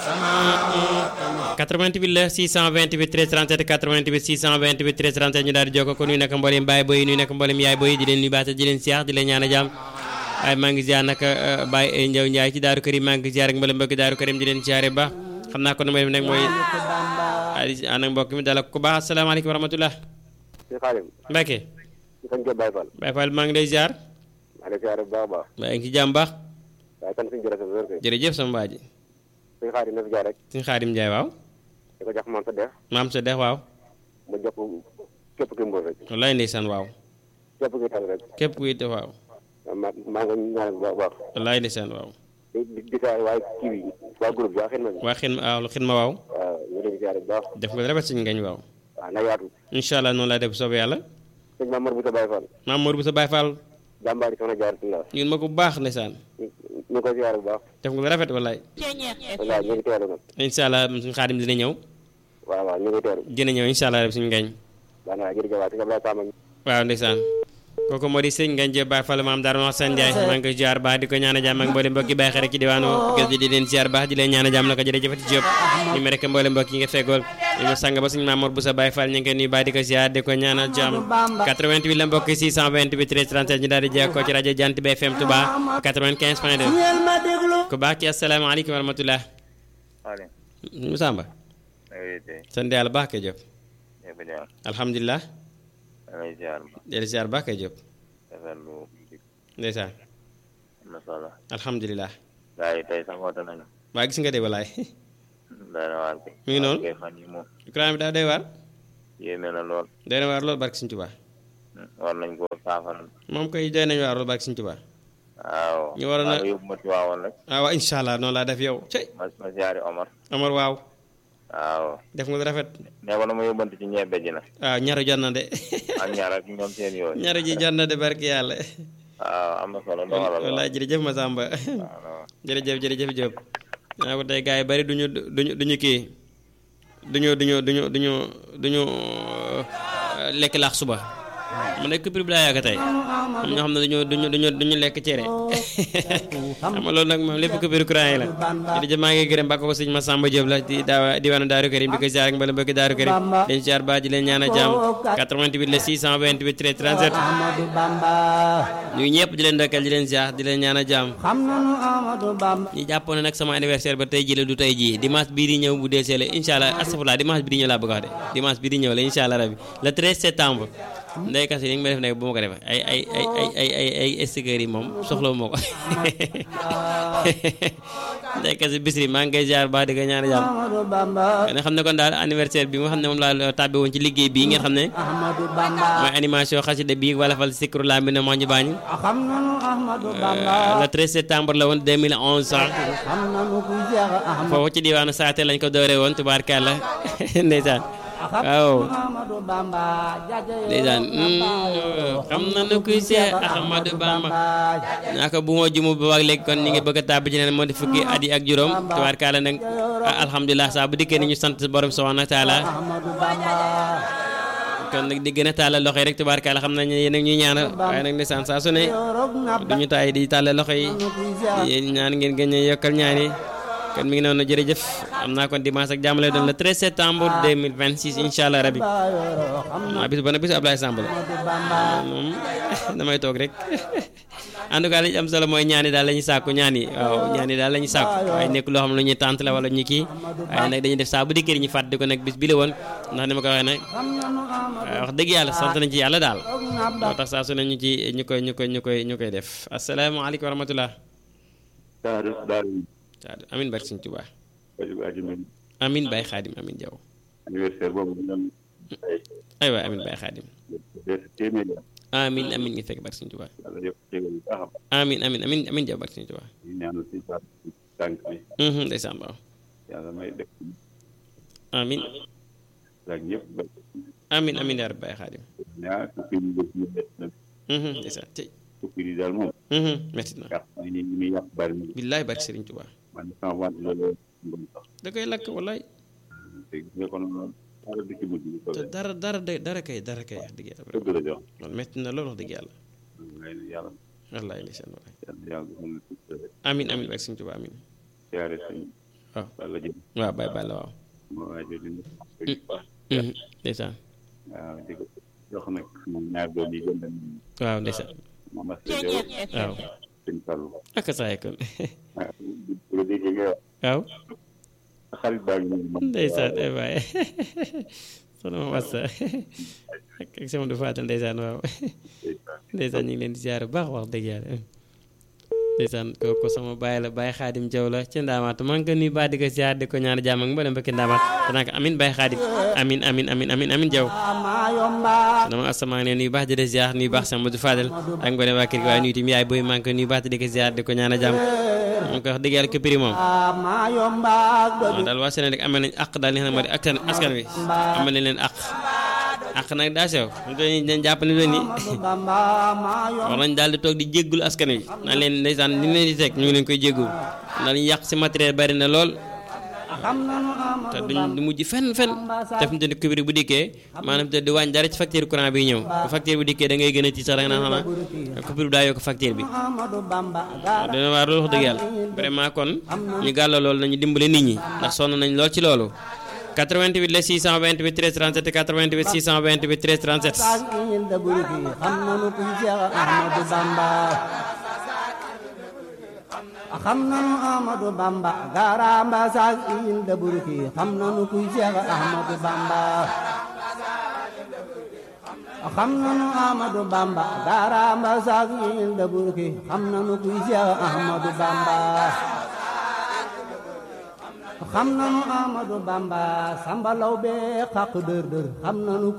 88 la 628 13 37 88 628 13 37 ñu daal di jokkoo ko nuyu nag mboolem baay boy nuyu nag mboolem yaay boy di leen nuyu baata di leen siyaar di leen ñaan a jàmm waaye maa ngi ziar nag Baye Ndiaw Ndiaye ci Daaru Karim maa ngi ziar ak mboolem mbokki Daaru Karim di leen siyaare ba xam naa ko nu may def nag mooy ànd ak mbokk mi dala ko baax asalaamaaleykum wa rahmatulah. si xaalim. Mbacke. sëñ Diop Baye Fall. Baye Fall maa ngi lay ziar. maa ngi lay ziar bu baax a baax. maa ngi ci jàmm baax. waaye kan suñu jërëjëf wér kay. jërëjëf sama waa ji. suñu xaadim na fi jaar rek. suñu xaadim Ndiaye waaw. di ko jox maam sa def. maam sa dex waaw. mu jox ko képp kuy mbóor rek. wallaay ndeysaan waaw. képp kuy tal rek. képp kuy te waaw. maa maa ngi ñaanal bu baax a baax. wallaay ndeysaan waaw. di di di saa waaye kii bi waa groupe bi waa xel ma bi. waa xin waaw xin ma waaw. waaw ñu ngi leen di ziar bu baax. def nga rafet suñu ngañ waaw. waaw na yaatu. incha allah noonu laa def soobee yàlla. sëñ Maam Mor bu sa Baye Fall. maam Mor bu sa Baye Fall. jàmbaari soxna jaar si la. ñun ma ko bu baax ndeysaan. ñu ngi koy ziar bu baax. def nga rafet wallaay. wallaahi ñu ngi teelu nag. incha allah suñu xaadim dina ñëw. waaw waaw ñu ngi teelu. dina ñëw incha allah rek suñu ngañ. waaw naa jërëjëf waay si Abdoulaye Samba. waaw ndeysaan kooku moo di sëñ Ngagne Diop Baye Fall maam Darou Hassane Ndiaye maa ngi koy ziar baax di ko ñaan a jàmm ak mboolem mbokki Baye xarit ci diwaanu gës bi di leen ziar baax di leen ñaan a jàmm na ko jërëjëfati Diop ñu me rek mboolem mbokk yi nga feggool ñu sang ba suñu Mamour Boussa Baye Fall ñu ngi koy nuyu baax di ko ziar di ko ñaanal jàmm 88 la mbokk 628 13 37 ñu daal di jekkoo ci rajo Jant bi FM Touba 95 point 2 ku baax ki asalaamaaleykum wa rahmatulah Waaleykum Musamba salaam. sant yàlla baax kay Diop ñëpp jàmm. alhamdulilah da ngay ziar ma. del ziar baax kay Diop rafetlu ndeysaan am na solo. alhamdulilah gars yi tey sax woote nañu. waa gis nga de walaay doy na waar kay. Mi ngi noonu. kay fan yi moom courant bi daa doy waar yéeme na lool. doy na waar lool barke Sëñ Tuubaa war nañ koo saafara. moom koy doy nañu waar lool barke Sëñ Tuubaa waaw. ñu waroon a- maa ngi yóbbu ma ci waawoon rek. ah waaw incha allah noonu laa def yow cey ma ma ziari Omar. Amar waaw waaw. def nga lu rafet nee ko na ma yóbbante ci ñebe ji na. waaw ñaru jot na de ak ñaar ak ñoom seen yooyu. ñaru ji jot na de barke yàlla waaw am na solo doxalal wallaay jërëjëf Masamba waaw. jërëjëf jërëjëf Diop naa ko tey gars yi bari duñu duñu duñu kii duñu duñu duñu duñu duñu euh, lekk laax suba mu nekk prix bi laa yàgg tey am ñoo xam ne duñu duñu duñu duñu lekk cere xam nga loolu nag moom lépp coupure courant yi la jërëjëf maa ngi gërëm ba ko sëñ Massamba Diop la di daawa diwaanu Daaru Karim di ko ziar ak mbala mbokki Daaru Karim leen ziar ba di leen ñaan a jàmm 88 la 628 13 37 Ahmadu Bamba ñu ñëpp di leen ndokkeel di leen ziar di leen ñaan a jàmm xam nanu Ahmadu Bamba ñi jàppoon ne nag sama anniversaire ba tey jii la du tey jii dimanche bii di ñëw bu deesee la incha allah astafurlah dimanche bii di ñëw laa bëgg a wax de dimanche bii di ñëw la incha allah rabi le 13 septembre ndey kas yi ni nga ma def nag bu ma ko defee ay ay ay ay ay ay ay stickers yi moom soxla moo ko ndey kas yi bisri maa ngi koy ziar baax di ko ñaan jàmm Ahmadu Bamba nga xam ne kon daal anniversaire bi nga xam ne moom laa tàbbi woon ci liggéey bii ngeen xam ne Ahmadu Bamba mooy animation xasida bii wala fal sikru laa mi ne moo ñu baañu xam nanu Ahmadu Bamba le 13 septembre la woon 2011 sax xam nanu ku jeex Ahmadu foofu ci diwaanu saate lañ ko dooree woon tubaarkàlla ndeysaan waaw Ahmadu Bamba jaja ndeysaan xam na nu kuy Seex Ahmadu Bamba ñaaka bu ma jumu ba waag léegi kon ñi ngi bëgg a tàbbi ci neen moo di fukki at yi ak juróom tubaarkàlla nag ah, alhamdulilah saa bu dikkee ni ñu sant borom subhaanahu wa taala Ahmadu Bamba kon nag di gën a tàllal loxo yi rek tubaarkàlla xam nañ ne yéen a ngi ñuy ñaanal waaye nag ndeysaan saa su ne yorog na duñu taay di tàllal loxo yi ku jeex yéen ñaan ngeen gën a yokkal ñaan yi kon mi ngi noonu jërëjëf am naa kon dimanche ak jàmm lay doon le 13 septembre 2026 incha allah rabi yorog xam ah bis ba nag bisu Ablaye Samb la Ahmadu Bamba moom damay toog rek en tout cas li ci am solo mooy ñaan yi daal la ñuy sàkku ñaan yi waaw ñaan yi daal la ñuy sàkku waaye nekk loo xam ne lu ñuy tànt la wala ñu kii waaye nag dañuy def saa bu dikkee ñu fàttali ko nag bis bi la woon ndax ni ma ko waxee nag xam nanu Ahmadu wax dëgg yàlla sant nañ ci yàlla daal yorog na moo tax saa su ne ñu ci ñu koy ñu koy ñu koy ñu koy def asalaamaaleykum wa rahmatullah Daaru Daaru waaw amin barke Sëñ Tuubaa Bajub Ajimin amin Baye Xaadim amin Jaw anniversaire boobu ñu doon ay waay amin Baye Xaadim def téeméer la amin amin ngi fekk barke Sëñ Tuubaa yàlla yëpp jégal bu baax a baax amin amin amin amin Jaw barke Sëñ Tuubaa ñu ñaanal si sa tànk bi mhm ndeysaan waaw yàlla may def amin ak ñëpp ba amin amin yaa rabbi Baye Xaadim ñaar fukki yi def ñu def nag mhm ndeysaan tey fukki yi daal moom mhm metti na yàq ay ni muy yàq bari na billaay barke Sëriñ Tuubaa man sama wàll loolu ngom sax da koy lakk wallaay te gis nga kon dara du ci mujj bu te soobee dara dara de dara kay dara kay wax dëgg yàlla dëgg la jox man metti na loolu wax dëgg yàlla ngay ne yàlla wallaay ndeysaan wallaay yàlla yàlla defal na ci rek amin amin barke Sëriñ Tuubaa amin siyaare suñ waaw walla jëm waaw Baye Balla waaw ma waajur di Mhm. ndeysaan waaw di ko jox nag moom ñaar doom yi gën dem waaw ndeysaan Mama Sédhiou waaw sëñ Fallou ak saay kon waaw bu la déggee ngay wax waaw sa xarit baa ngi nii ndeysaan eh waay soxna ma wassa ak ak sama du faatal ndeysaan waaw ndeysaan ñu ngi leen di ziar bu baax wax dëgg yàlla ndeysaan kooku sama baay la baay xaadim jaw la ci ndaamaatu maa ngi ko nuyu baax di ko ziar di ko ñaan jàmm ak mboolem mbokki ndaamaat danaa ko amin baay xaadim amin amin amin amin amin jaw maa yomba dama asa maa ngi leen nuyu baax di la ziar nuyu baax sama du faatal ak mboolem waa kër gi waaye nuyu tim yaay booy maa ngi ko nuyu baax di ko ziar di ko ñaan jàmm maa ngi ko wax dëgg yàlla ko prix moom maa yomba waaw daal waa Sénégal amal nañ àq daal li nga xam ne moo di askan askan wi amal nañ leen àq àq nag daa sew ñu koy dañ jàpp ne leen ni Bamba maa yomba war nañ daal di toog di jéggul askan wi naan leen ndeysaan li leen di teg ñu ngi leen koy jéggul ndax li ñu yàq si matériel bari na lool xam nanu te Amadou duñ du mujj fenn fenn te fi mu toll nii kubéer bu dikkee maanaam te di wàññi dara ci facture courant bi ñëw bu facture bi dikkee da ngay gën a ci sax da nga naan xanaa kubéer bi daa yokk facture bi Amadou Bamba waaw dina waar loolu wax dëgg yàlla vraiment kon ñu gàlloo loolu nañu dimbale nit ñi ndax sonn nañ lool ci loolu 88 la 628 13 37 88 628 13 37 saag il da burki xam nanu kuy Cheikh Ahmadou Bamba xam nanu Amadou Bamba garamba saag il da burki xam nanu kuy Cheikh Ahmadou Bamba xam nanu Amadou Bamba garamba saag il da burki xam nanu kuy Cheikh Ahmadou Bamba xam nanu Amadou Bamba sambalaw be xaq dër dër xam nanu